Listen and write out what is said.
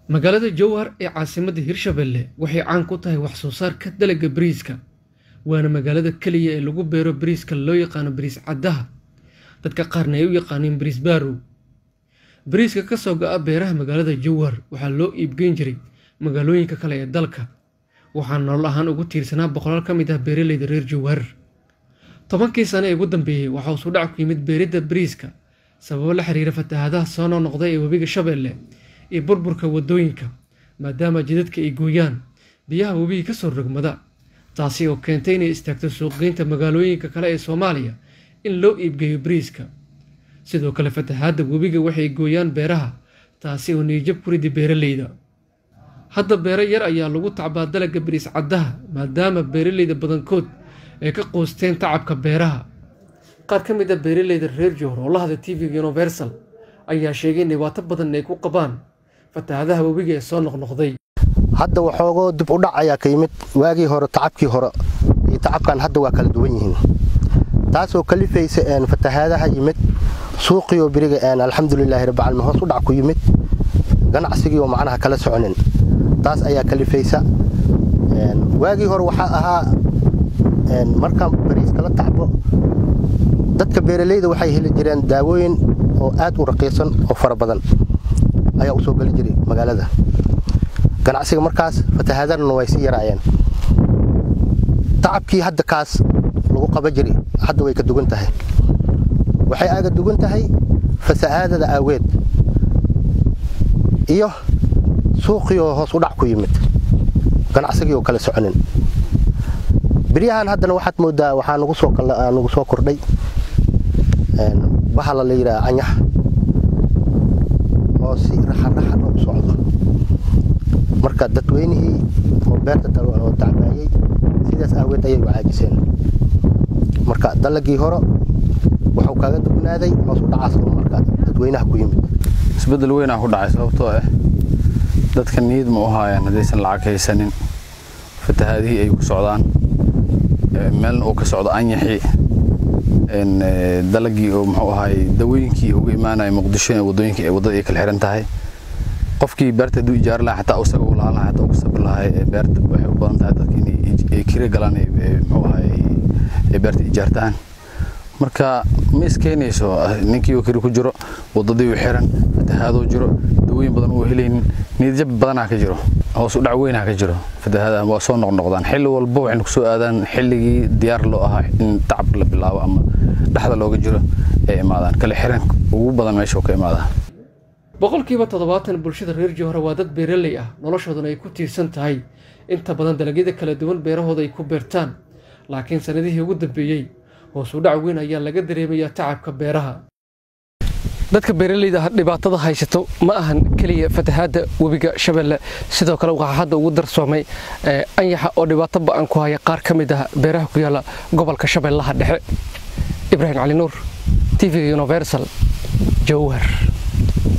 magaalada jowhar ee caasimadda hirshabelle waxay caan ku tahay wax soo saarka dalagga bariiska waana magaalada keliya ee lagu beero bariiska loo yaqaano bariis caddaha dadka qaarna ay u yaqaaniin bariis baarow bariiska ka soo go-a beeraha magaalada jowhar waxaa loo iibgeyn jiray magaalooyinka kale ee dalka waxaa nolol ahaan ugu tiirsanaa boqolaal ka mid ah beeraleyda reer jowhar tobankii sane ee ugu dambeeyey waxaa usu dhac ku yimid beeridda bariiska sababo la xiriira fatahaadaha soo noqnoqday ee webiga shabeelle iyo burburka waddooyinka maadaama jidadka ay gooyaan biyaha webigii ka soo rogmada taasi oo keentay inay istaagto suuqgeynta magaalooyinka kale ee soomaaliya in loo iibgeeyo bariiska sidoo kale fatahaadda webiga waxay gooyaan beeraha taasi oo niyijab ku ridi beeraleyda hadda beero yar ayaa lagu tacbaa dalagga bariis caddaha maadaama beeraleyda badankood ay ka qoosteen tacabka beeraha qaar ka mid a beeraleyda reer jowhar oo la hadlay tv-ga universal ayaa sheegay in dhibaato badan ay ku qabaan fatahaadaha webiga ee soo noqnoqday hadda waxoogoo dib u dhac ayaa ka yimid waagii hore tacabkii hore iyo tacabkan hadda waa kala duwan yihiin taasoo kalifaysa fatahaadaha yimid suuqiioo beriga alxamdulilaahi rabbilcaalamiin hoos u dhac ku yimid ganacsigiioo macnaha kala soconin taas ayaa kalifaysa waagii hore waxaa ahaa markaan bariiska la tacbo dadka beeraleyda waxay heli jireen daawooyin oo aad u raqiisan oo fara badan ayaa u soo geli jiray magaalada ganacsiga markaas fatahaadana way sii yaraayeen tacabkii hadda kaas lagu qaba jiray hadda way ka dugan tahay waxay aga dugan tahay fasahaadada aaweed iyo suuqiioo hoos u dhac ku yimid ganacsigii oo kala soconin beryahan haddana waxaad moodaa waxaa nagu soo kordhay bahala la yidhaha canyax oo si raxanraxan u socdo marka dadweynihii oo beerta oo tacbaayey sidaas aaweed ayay u caajiseen marka dalagii hore wuxuu kaga dugnaaday hoos u dhacaas oo marka dadweynaha ku yimid isbeddel weynaa ku dhacay sababtoo ah dadka niyad ma u haayaan haddaysan lacag haysanin fatahaadihii ay ku socdaan meelna uu ka socdo anyaxii dalagii oo muxuu ahaay dawooyinkii uga imaanaya muqdisho wadooyinka waddada ay kala xiran tahay qofkii beerta hadduu ijaari lahaa xataa isaga u lahaan lahaa xataa ugu sabri lahaa beerta waxay u badan tahay dadka inay kira galaan muxuu ahaay ay beerta ijaartaan marka ma iskeenayso ninkii oo kiri ku jiro waddadii u xiran fatahaadoo jiro dawooyin badan uu helaynin niyadjab badanaa ka jiro hoos u dhac weynaa ka jiro fatahaadaha waa soo noqnoqdaan xilli walba waxaynu kusoo aadaan xilligii diyaar loo ahaa in tacab la bilaabo ama dhexda looga jiro ay imaadaan kale xiran ugu badan meesha ka imaadaa boqolkiiba toddobaatan bulshada reer jowhar waa dad beeraley ah noloshoodana ay ku tiirsan tahay inta badan dalagyada kala duwan beerahooda ay ku beertaan laakiin sannadihii ugu dambeeyey hoos u dhac weyn ayaa laga dareemayaa tacabka beeraha dadka beeraleyda dhibaatada haysato ma ahan keliya fatahaadda webiga shabeelle sidoo kale waxaa hadda ugu darsoomay anyaxa oo dhibaato ba-an ku haya qaar ka mid ah beeraha ku yaalla gobolka shabeellaha dhexe ibraahim cali nuur t v universal jowhar